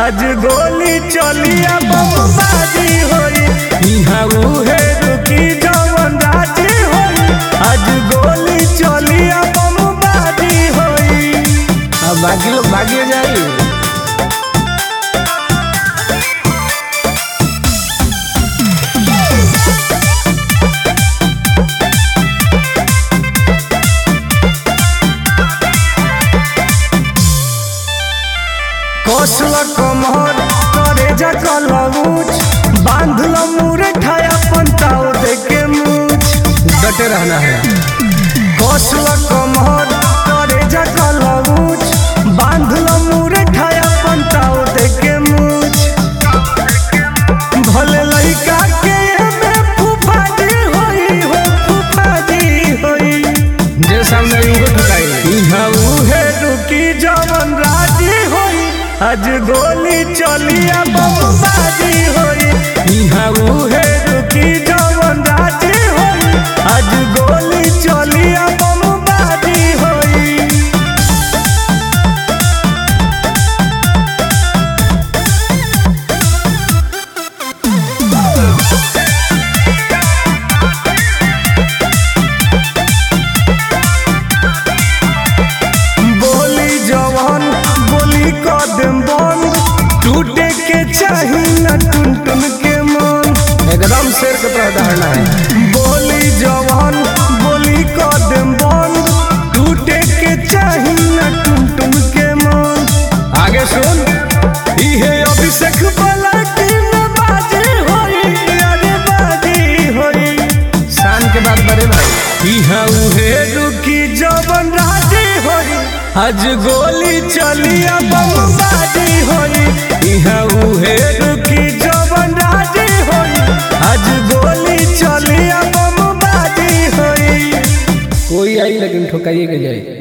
आज गोली चलिया बमबाजी होई इहाँ उहे रुकी जवन राजी होई आज गोली चलिया बमबाजी होई अब बाकी लोग भागे जाई कौशल कमर करे जा कलऊच बांधल मुरे ठाया पंताओ देके मूछ डटे रहना है कौशल कमर करे जा कलऊच बांधल मुरे ठाया पंताओ देके मूछ भले लइका के एमे फुफाजी होई हो फुफाजी होई जे सामने उनको ठुकाई इहाँ उहे रुकी जवन राजी होई आज गोली चलिया बमबाजी होई इहाँ उहे रुकी जवन राजी होई आज गोली चलिया बमबाजी होई बोली जवान बोली कदम बंद टूटे के चाही न टुन टुन के मन एकदम शेर के तरह दहाड़ना है बोली जवान बोली कदम बंद टूटे के चाही न टुन टुन के मन आगे सुन इहे अभिषेक वाला टीम बाजी होई अरे बाजी होई शान के बाद बड़े भाई इहाँ उहे रुकी जवन राजी होई आज गोली चलिया बमबाजी होई इहाँ उहे रुकी जवन राजी होई आज गोली चलिया बमबाजी होई कोई आई लेकिन ठुकाइए के जाए